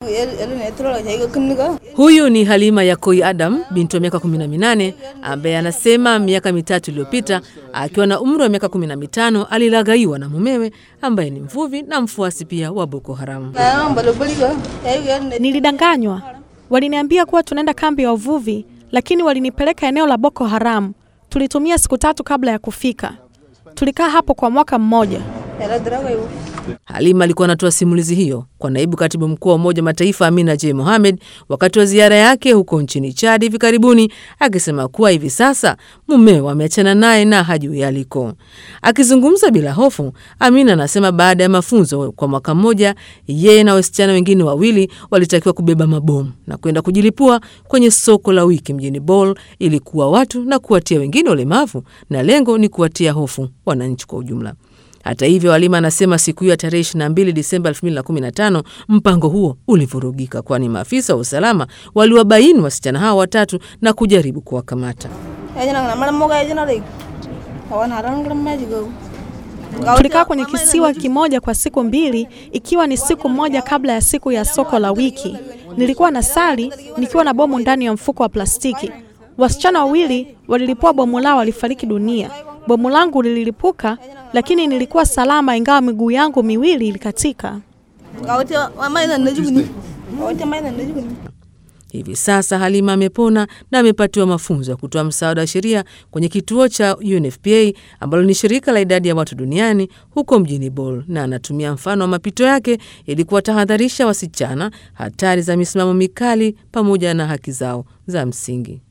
Huyu ni Halima Yakoi Adam, binti wa miaka 18 ambaye anasema miaka mitatu iliyopita akiwa na umri wa miaka 15 alilaghaiwa na mumewe ambaye ni mvuvi na mfuasi pia wa Boko Haram. Nilidanganywa, waliniambia kuwa tunaenda kambi ya uvuvi, lakini walinipeleka eneo la Boko Haram. Tulitumia siku tatu kabla ya kufika. Tulikaa hapo kwa mwaka mmoja. Halima alikuwa anatoa simulizi hiyo kwa naibu katibu mkuu wa Umoja Mataifa Amina J Mohamed wakati wa ziara yake huko nchini Chad hivi karibuni, akisema kuwa hivi sasa mumeo ameachana naye na hajui aliko. Akizungumza bila hofu, Amina anasema baada ya mafunzo kwa mwaka mmoja, yeye na wasichana wengine wawili walitakiwa kubeba mabomu na kwenda kujilipua kwenye soko la wiki mjini Bol ili kuwa watu na kuwatia wengine ulemavu, na lengo ni kuwatia hofu wananchi kwa ujumla. Hata hivyo, Halima anasema siku hiyo ya tarehe 22 Disemba 2015 mpango huo ulivurugika, kwani maafisa wa usalama waliwabaini wasichana hao watatu na kujaribu kuwakamata. Tulikaa kwenye kisiwa kimoja kwa siku mbili, ikiwa ni siku moja kabla ya siku ya soko la wiki. Nilikuwa na sali nikiwa na bomu ndani ya mfuko wa plastiki. Wasichana wawili walilipua bomu lao, walifariki dunia. Bomu langu lililipuka, lakini nilikuwa salama, ingawa miguu yangu miwili ilikatika. Hivi sasa Halima amepona na amepatiwa mafunzo ya kutoa msaada wa sheria kwenye kituo cha UNFPA ambalo ni shirika la idadi ya watu duniani huko mjini Bol, na anatumia mfano wa mapito yake ili kuwatahadharisha wasichana hatari za misimamo mikali pamoja na haki zao za msingi.